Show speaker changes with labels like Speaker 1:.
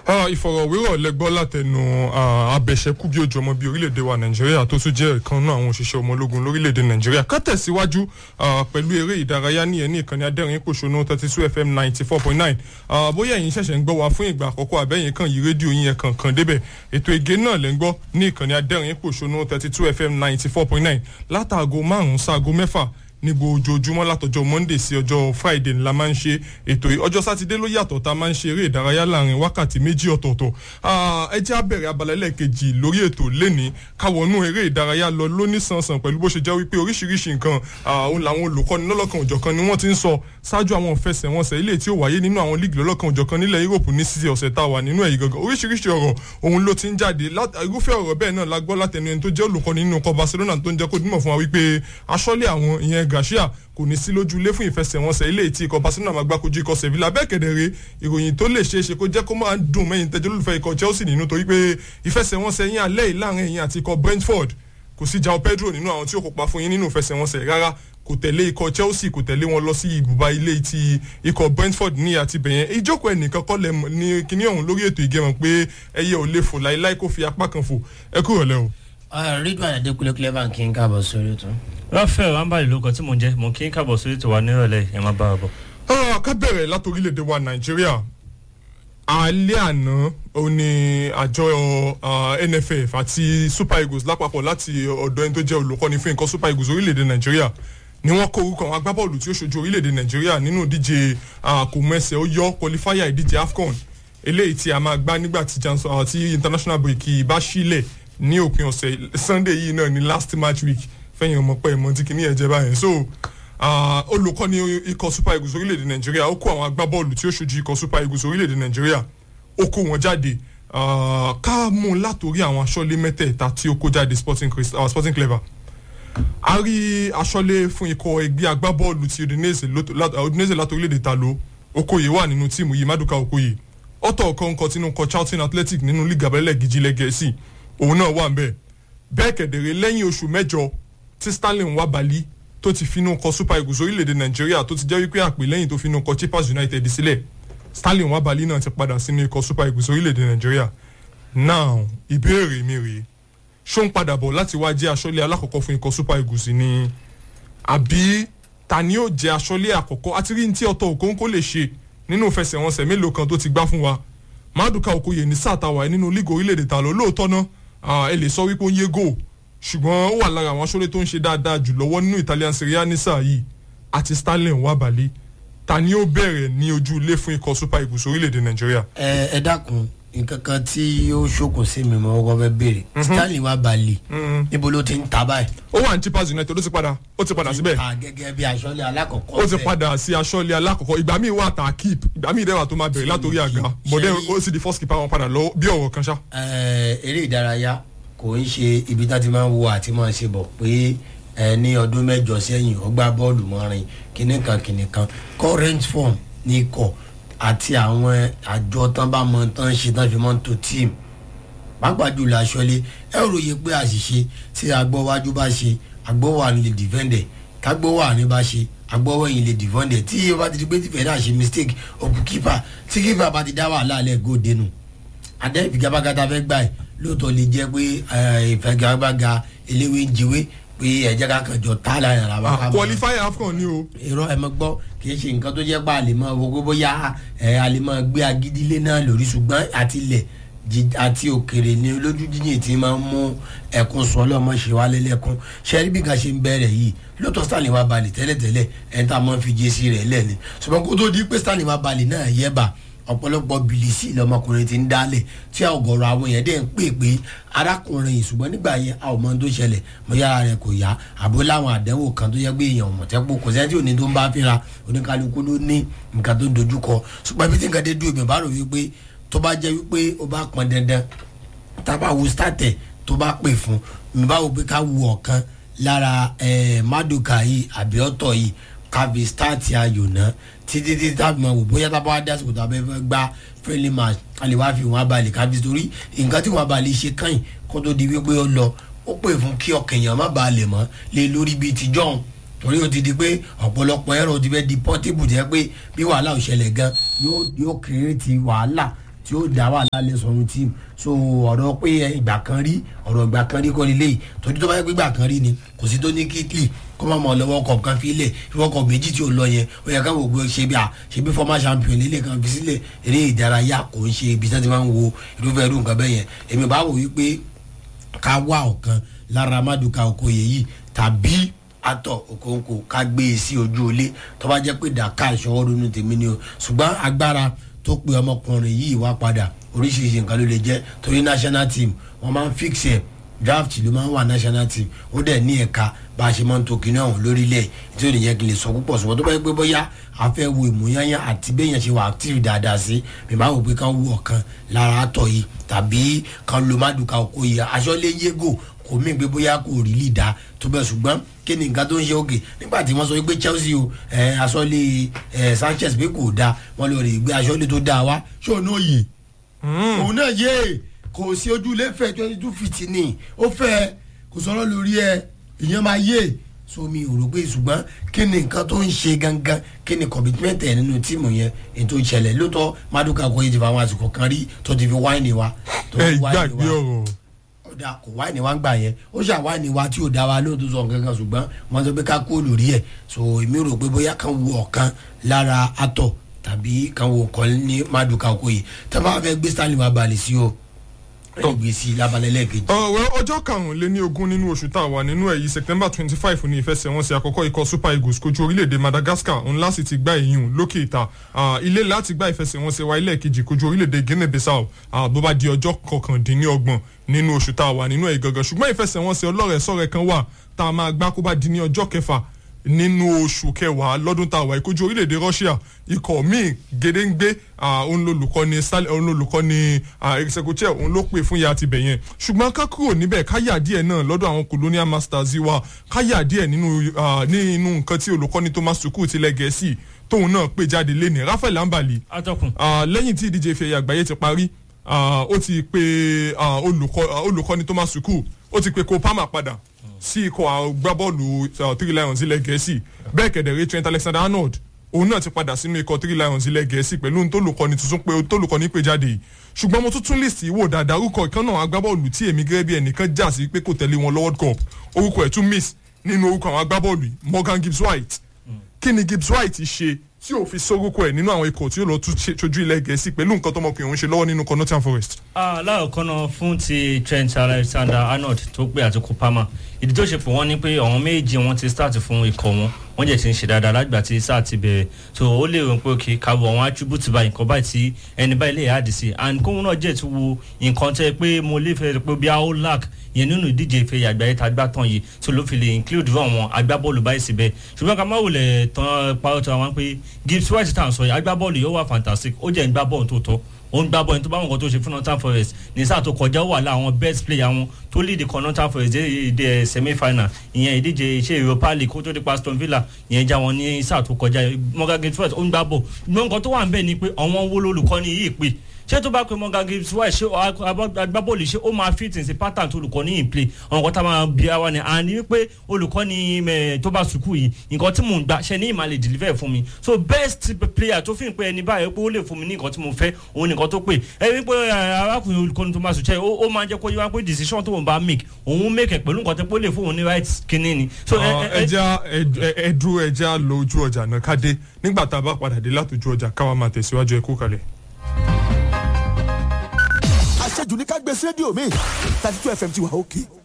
Speaker 1: ìfọ̀rọ̀wérọ̀ lẹ́gbọ́ látẹnu abẹ̀ṣẹ́kù bí ojú ọmọ bíi orílẹ̀-èdè wa nàìjíríà tó tún jẹ́ ìkan náà àwọn òṣìṣẹ́ ọmọ ológun lórílẹ̀-èdè nàìjíríà ká tẹ̀síwájú pẹ̀lú eré ìdárayá ní ẹni ìkànnì adẹ́rìn pòṣónú thirty two fm ninety four point nine bóyá ẹ̀yin ṣẹ̀ṣẹ̀ ń gbọ́ wa fún ìgbà àkọ́kọ́ àbẹ́yìn kan yí rédíò yín ẹ̀kan kan débẹ̀ ètò ìgé náà lẹ́ ń gbọ́ ní ìkànnì adẹ́rìn pòṣónú thirty two fm ninety four point nine látàgò márùn-ún sáago mẹ́fà ní ojoojúmọ́ látọjọ́ monday sí ọjọ́ friday ńlá máa ń ṣe ètò yìí ọjọ́ sátidé ló yàtọ̀ tá a máa ń ṣe eré ìdárayá láàrin wákàtí méjì ọ̀tọ̀ọ̀tọ̀ ẹ jẹ́ àbẹ̀rẹ̀ abala ẹlẹ́ẹ̀kejì lórí ètò lẹ́ni káwọnú eré ìdárayá lọ lóníṣanṣan pẹ̀lú bó ṣe jẹ́ wípé oríṣiríṣi nǹkan òun làwọn olùkọ́ni lọ́lọ́kan òjọ̀kan ni wọ́n ti ń sọ ṣáájú àwọn ìfẹsẹ̀wọnsẹ̀ ilé tí ó wáyé nínú àwọn líìgì lọ́lọ́kan òjọ̀kan nílẹ̀ europe ní sísè ọ̀sẹ̀ tá a wà nínú ẹ̀yìn gangan oríṣiríṣi ọ̀rọ̀ òun ló ti ń jáde irúfẹ́ ọ̀rọ̀ bẹ́ẹ̀ náà la gbọ́ látẹnu ẹni tó jẹ́ olùkọ́ni nínú ọkọ̀ barcelona tó ń jẹ́ kó dímọ̀ fún wa wípé aṣọ́lé àwọn ìyẹn garcia kò ní sí lójú ilé fún ìfẹsẹ̀wọnsẹ̀ ilé tí ikọ̀ barcelona máa gbá kojú ikọ̀ sevilla bẹ́ẹ̀ kẹ̀dẹ̀rẹ́ ìròyìn tó lè ṣeé ṣe kó jẹ́ kó máa dùn mẹ́yìn tẹ́jọ́ lólùfẹ́ ikọ̀ chelsea nínú torí pé ìfẹsẹ̀wọnsẹ̀ yín alẹ́ yìí láàrin ẹ̀yìn àti ikọ̀ brentford kò sí jao pedro nínú àwọn tí ó kópa fún yín nínú ìfẹsẹ̀wọnsẹ̀ rárá kò tẹ̀lé ikọ̀ chelsea kò tẹ̀lé wọn lọ sí ibùba ilé ti ikọ̀ brentford ní àti bẹ̀yẹn ìjókòó ẹnìkan kọ́ lẹ̀ ní kíní ọ̀hún lórí ètò ìgẹ̀mọ̀ pé ẹyẹ ò lè fò láíláí kó fi apá kan fò ẹ kúrò lẹ́ o.
Speaker 2: ridwan adekunle clever kí n káàbọ̀ sórí ètò.
Speaker 3: rafael ambali ló kọ tí mo jẹ mo kí n káàbọ̀ sórí ètò wa nírọ̀lẹ́ ẹ̀ máa bá a bọ̀.
Speaker 1: ká bẹ̀rẹ̀ látòrílẹ̀-èdè wa nàìjíríà alẹ́ àná ó ní àjọ nff àti super eagles lápapọ̀ láti ọ̀dọ̀ ẹni tó jẹ́ olùkọ́ni fún nǹkan super eagles orílẹ̀-èdè nàìjíríà ni wọ́n kó orúkọ àwọn agbábọ́ọ̀lù tí ó ṣojú orílẹ̀-èdè nàìjíríà nínú ìdíje kò mẹ́sẹ̀ ó yọ qualifier ìdíje afcon eléyìí tí a máa gbá nígbà tí international break bá sílẹ̀ ní òpin ọ̀sẹ̀ sunday yìí náà ní last match week fẹ́yìn ọmọ pẹ́ ìmọ̀ tí kìíní ẹ̀ jẹ́ báyẹn so olùkọ́ni ikọ̀ super eagles orílẹ̀-èdè nàìjíríà ó kó àwọn agbábọ́ọ̀lù tí ó ṣojú ikọ̀ super eagles orílẹ̀-èdè nàìjíríà ó kó wọn jáde ká mú un látòrí àwọn aṣọ́lé mẹ́tẹ̀ẹ̀ta tí ó kó jáde sporting, uh, sporting clever a rí aṣọ́lé fún ikọ̀ ẹgbẹ́ agbábọ́ọ̀lù ti udinese látòrílẹ̀-èdè talo okoye wà nínú tíìmù yìí maduka okoye ọ̀tọ̀ ọ̀kan nǹkan tinú kọ charlton athletic nínú league abẹ́lẹ̀ gíjílẹ̀ gẹ̀ẹ́sì òun náà wà ń bẹ́ẹ̀ bẹ́ẹ̀ kẹ̀dẹ̀rẹ̀ lẹ́yìn oṣù mẹ́jọ tí stanley wà balí tó ti finú kọ super eagles orílẹ̀-èdè nàìjíríà tó ti jẹ́ wípé àpè lẹ́yìn tó finú kọ chippers united sílẹ̀ stanley wà balí náà ti padà sínú ikọ̀ super eagles orílẹ̀-èdè nàìjíríà now ìbéèrè mi rèé ṣó ń padà bọ̀ láti wá jẹ́ aṣọ́lé alákọ̀ọ́kọ́ fún ikọ̀ super eagles ni àbí ta ni yóò jẹ́ aṣọ́lé àkọ́kọ́ àti rí ní tí ọ̀tọ̀ òkóńkó lè ṣe nínú ìfẹsẹ̀wọnsẹ̀ mélòó kan tó ti gbá fún wa maduka okoye ní sáà tàwa nínú lígò orílẹ̀-èdè ta lọ lóòótọ́ náà ẹ lè sọ wípé ó ń yé gò ṣùgbọ́n ó wà lára àwọn aṣọ́lé tó ń ṣe dáadáa jù lọ́wọ́ nínú italian serie a ní sáà yìí àti stanley nwabali ta ni ó bẹ̀rẹ̀ ní ojú ilé fún ikọ̀ super eagles orílẹ̀-èdè nàìjíríà.
Speaker 2: ẹ ẹ dákun nǹkan kan tí ó ṣokùn sí mi mọ ọkọ fẹ béèrè stanley nwabali níbo ló ti ń ta báyìí.
Speaker 1: ó wà ní chippers united ó ti padà ó ti padà síbẹ̀.
Speaker 2: gẹ́gẹ́ bí aṣọ́lé alákọ̀ọ́kọ́
Speaker 1: ó ti padà sí aṣọ́lé alákọ̀ọ́kọ́ ìgbà míì wà tà keep ìgbà míì dẹ́wà tó máa bẹ̀rẹ̀ látòrí àga bọ̀dẹ́ ó sì di first keeper wọn padà lọ bí ọ̀rọ̀ kan ṣá.
Speaker 2: eré ìdárayá kò ń ṣe ibi tá ti máa ń wo àti máa ṣe bọ̀ pé ní ọdún mẹ́jọ sẹ́yìn ọgbà bọ́ọ̀lù mọ́rin kìnìkan kìnìkan current form ní ikọ̀ àti àwọn àjọ tán bá mọ tán ṣe tán fi mọ́ tó tíìmù pàápàá jùlọ aṣọlé ẹ ròyìn pé àṣìṣe tí agbọ́wájú bá ṣe agbọ́wà lè dìfẹ́ǹdẹ̀ kágbọ́wà ní bá ṣe agbọ́wọ́yìn lè dìfẹ́ǹdẹ̀ tí o bá ti di pé tìfẹ́ náà ṣe mistake òkú kípa tí kípa bá ti dá wàhálà alẹ́ góòdè nù adé ìfigagbágata fẹ́ gbà ẹ̀ lóòótọ́ lè jẹ́ pé ìfigagbága eléwé ń jiwé pé ẹ̀jẹ̀ ká kàn jọ tá láyà rà wá.
Speaker 1: qualifier afcon ni o.
Speaker 2: irọ́ ẹ mọ gbọ́ kì í ṣe nǹkan tó jẹ́ pé a lè mọ owó bóyá ẹ a lè mọ gbé agídílé náà lórí ṣùgbọ́n àtilẹ̀ àti òkèrè ni olójú jíjìn tí máa ń mú ẹkún sọ ọlọ́mọ ṣe wá lẹ́lẹ́kún ṣẹ́rí bí kan ṣe ń bẹ̀rẹ̀ yìí lóòótọ́ stanley wá balẹ̀ tẹ́lẹ̀tẹ́lẹ̀ ẹ̀ tá a máa ń fi jésì rẹ̀ lẹ́ni ṣùgbọ́n kó tó di pé stanley wá balẹ̀ náà yẹ bá ọ̀pọ̀lọpọ̀ bìlísì lọmọkùnrin ti ń dálẹ̀ tí ọ̀gọ̀rọ̀ àwọn yẹn dẹ̀ ń pè pé arákùnrin yìí ṣùgbọ́n nígbà yẹn a ò mọ tó ṣẹlẹ̀ mo yára rẹ̀ kò yá àbó láwọn àdánwò kan tó yẹ pé èèyàn mọ̀tẹ́pọ̀ kò sẹ́ni tí ò ní tó ń bá fínra oníkálukú ló ní nǹkan tó ń dojúkọ ṣùgbọ́n ibi tí nǹkan dé dúró mi bá rò wípé tó bá jẹ́ wípé ó bá pọn dandan tá a bá wo starter tó bá pè fún mi bá wo pé ká wo ọ̀kan lára maduka yìí àbí ọ̀tọ̀ yìí kábi stáàtì ayò náà títí títí tábì máa wò bóyá tábà wá dásìkò tàbí fẹ́ gba friendly match a lè wá fi wọn abalẹ̀ kábi torí nǹkan tí wọn abalẹ̀ ṣe káyìn kó tó di wípé ó lọ ó pè fún kí ọkàn èèyàn má balẹ̀ mọ́ lé lórí bíi ti john torí ó ti di pé ọ̀pọ̀lọpọ̀ ẹ̀rọ ti fẹ́ di portable jẹ́ pé bí wàhálà ò ṣẹlẹ̀ gan yóò yóò kéré ti wàhálà tí ó dá wà lálẹ́ sọ̀rọ̀ tíìmù so ọ̀rọ̀ pé ẹ, ìgbà kan rí ọ̀rọ̀ ìgbà kan rí kọ́ ni léyìí torí tó bá yẹ pé ìgbà kan rí ni kò sí tó ní kíkì kó má mọ̀ lọ́wọ́ kọ̀ kan fi lẹ̀ ìwọ́ kọ̀ méjì tí ò lọ yẹn ó yẹ káwọn ògbó ṣe bí a ṣe bí former champion lélẹ̀ kan fi sílẹ̀ eré ìdárayá kò ń ṣe ibi tí wọ́n ti máa ń wo irúfẹ́ irú nǹkan bẹ́ẹ̀ yẹn èmi bá wò wípé ká wá ọ̀kan lára Maduka Okoye yìí tàbí atọ Okonkwo ká gbé e sí ojú ilé tó bá jẹ́ pé dàka ìṣọwọ́ ronú tèmi ni o ṣùgbọ́n agbára tó pe ọmọkùnrin yìí wá padà oríṣiríṣi nǹkan ló lè jẹ́ torí national team wọ́n máa ń fix ẹ̀ draft ló máa ń wà national team ó dẹ̀ ní ẹ̀ka bá a ṣe máa ń to kinní ọ̀hún lórílẹ̀ tí ó lè jẹ́ kí n lè sọ púpọ̀ ṣùgbọ́n tó bá yẹ pé bóyá a fẹ́ wo ìmúyányá àti béèyàn ṣe wà active dáadáa sí mi máa wò pé kán wú ọ̀kan lára àtọ̀ yìí tàbí kán lo Maduka Okoye aṣọ́lé yégò kò mí gbé bóyá kò rí lì dá tó bẹ́ẹ̀ ṣùgbọ́n kí ni nǹkan tó ń ṣe òkè nígbà tí wọ́n sọ pé Chelsea o ẹ̀ aṣọ́lé ẹ̀ Sanchez pé kò dáa wọ́n lọ rè gbé aṣọ́lé tó dáa wá ṣé òun náà yè òun náà yè kò sí ojúlé fẹ́ twenty two feet ni ó fẹ́ kò sọ̀rọ̀ lórí ẹ̀ ìyẹn máa yè so mi ò rò pé ṣùgbọ́n kí ni nǹkan tó ń ṣe gangan kí ni commitment ẹ̀ nínú tíìmù yẹn ètò ìṣẹ̀lẹ̀ lóòótọ́ Maduka Okoye ti fa àwọn àsìkò kan rí tó ti fi wáìnì wa tó
Speaker 1: ẹ
Speaker 2: fi wáìnì
Speaker 1: gbàgbé ọ̀rọ̀
Speaker 2: ọ̀dà kò wáìnì wa ń gbà yẹn ó ṣà wáìnì wa tí ò dá wa lóòótọ́ sọ nǹkan kan ṣùgbọ́n wọ́n sọ pé ká kú lórí ẹ̀ so èmi rò pé bóyá kan wo ọ̀kan lára atọ̀ tàbí kan wo ọ̀kan ní Maduka Okoye tá a bá fẹ́ gbé Stanley wa balẹ̀ sí o ẹ̀ gbé sí labalẹ̀ lẹ́ẹ̀kejì.
Speaker 1: ọ̀rọ̀ ọjọ́ karùnléní ogún nínú oṣù tá a wà nínú èyí september twenty five ní ìfẹsẹ̀wọnsẹ̀ àkọ́kọ́ ikọ̀ super eagles kojú orílẹ̀-èdè madagascar ńlá sì ti gba ìyún lókè ìta Ah, ilé láti gba ìfẹsẹ̀wọnsẹ̀ wa ilé kejì kojú orílẹ̀-èdè guinea bissau Ah, bó bá di ọjọ́ kọkàndínlọ́gbọ̀n nínú oṣù tá a wà nínú èyí gangan ṣùgbọ́n ìfẹsẹ̀wọnsẹ̀ ọlọ́rẹ̀ẹ́sọ̀rẹ́ kan wà tá a máa gbá kó bá di ní ọjọ́ kẹfà nínú oṣù kẹwàá lọ́dún tá a wà ìkojú orílẹ̀-èdè Russia ikọ̀ míì gédéǹgbé òun lolùkọ́ni Sal- òun lolùkọ́ni erisekuche òun ló pè fún ya ti bẹ̀ yẹn ṣùgbọ́n ká kúrò níbẹ̀ káyà díẹ̀ náà lọ́dọ̀ àwọn colonial masters wa káyà díẹ̀ nínú ah, nínú nǹkan tí olùkọ́ni Thomas Tuchel tilẹ̀ gẹ̀ẹ́sì tóun náà pè jáde lẹ́nìí Rafael Ambali
Speaker 3: atọ́kùn
Speaker 1: Ah, lẹ́yìn tí ìdíje ife ẹ̀yà àgbáyé ti parí ah, ó ti pe ah, olùkọ́- ah, olùkọ́ni Thomas Tuchel ó ti pe Cole Palmer padà sí ikọ̀ agbábọ́ọ̀lù ah, Three Lions ilẹ̀ gẹ̀ẹ́sì bẹ́ẹ̀ kẹ̀dẹ̀rẹ́ Trent Alexander-Arnold òun náà ti padà sínú ikọ̀ Three Lions ilẹ̀ gẹ̀ẹ́sì pẹ̀lú ohun tólùkọ́ni tuntun pé tólùkọ́ni pé jáde yìí ṣùgbọ́n mo tún tún lè sí wò dáadáa orúkọ ìkan náà agbábọ́ọ̀lù tí èmi gẹ́gẹ́ bí ẹnìkan jà sí pé kò tẹ̀lé wọn lọ World Cup orúkọ ẹ̀ tún miss nínú orúkọ àwọn agbábọ́ọ̀lù yìí Morgan Gibbs White kí ni Gibbs White ṣe tí ò fi sórúkọ ẹ̀ nínú àwọn ikọ̀ tí ó lọ tún ṣe- ṣojú ilẹ̀ gẹ̀ẹ́sì pẹ̀lú nǹkan tọmọkùnrin òun ṣe lọ́wọ́ nínú kan Nottingham Forest.
Speaker 3: láàkọ́ náà fún ti Trent Alexander-Arnold tó pé àti Kopama ìdí tó ṣe pé wọ́n ní pé àwọn méjì wọn ti start fún ikọ̀ wọn wọ́n jẹ́ ti ń ṣe dáadáa lágbà tí sáà ti bẹ̀rẹ̀ so ó lè rò pé òkè káwọ àwọn attribute báyìí nǹkan báyìí tí ẹni báyìí lè yáàdì sí and kóhun náà jẹ́ ti wo nǹkan tẹ́ pé mo lè fẹ́ pé bí a ó lack yẹn nínú ìdíje ìfẹ́ àgbáyé tá a gbá tán yìí tó ló fi lè include fún àwọn agbábọ́ọ̀lù báyìí síbẹ̀ ṣùgbọ́n ká má wulẹ̀ tán parọ́ tó àwọn pé Gibbs White tá à ń sọ yìí agbábọ́ọ̀lù yóò wà fantastic ó jẹ́ ń gbá bọ́ọ̀lù tó tọ́ ó ń gbá bọ́ọ̀lù tó bá wọn kan tó ṣe fún Nottingham Forest ní sáà tó kọjá ó wà láwọn best player wọn tó lead kan Nottingham Forest dé ìdí semi final ìyẹn ìdíje iṣẹ́ Europa League kó tó di pa Aston Villa ìyẹn já wọn ní sáà tó kọjá Morgan Gibbs White ó ń gbá bọ́ọ̀lù ṣùgbọ́n nǹkan tó wà ń bẹ̀ ni pé àwọn wo lolùkọ́ni yìí pè ṣé tó bá pe Morgan Gibbs White ṣé agbábọ́ọ̀lù ṣé ó máa fit sí pattern tó olùkọ́ ní in play àwọn nǹkan tá a máa bí wa ni àní wípé olùkọ́ni mẹ́ tó bá sùkú yìí nǹkan tí mò ń gbà ṣe ní ìmọ̀ lè deliver fún mi so best player tó fi ń pe ẹni báyìí pé ó lè fún mi ní nǹkan tí mo fẹ́ òun nìkan tó pè ẹ wípé arákùnrin olùkọ́ni tó máa sùn ṣe ó máa jẹ́ kó yẹ wá pé decision tó ń bá make òun make ẹ̀ pẹ̀lú nǹkan tó pé ó lè fún òun ní right kinní ni. so ẹ- ẹ-
Speaker 1: ẹja ẹdú ẹja lọ ojú ọjà náà kádé nígbà tá a bá padà dé látòjú ọjà káwa máa tẹ̀síwájú ẹ kú kalẹ̀.
Speaker 4: àṣejù ní ká gbé sí rédíò mi thirty two fm ti wà òkè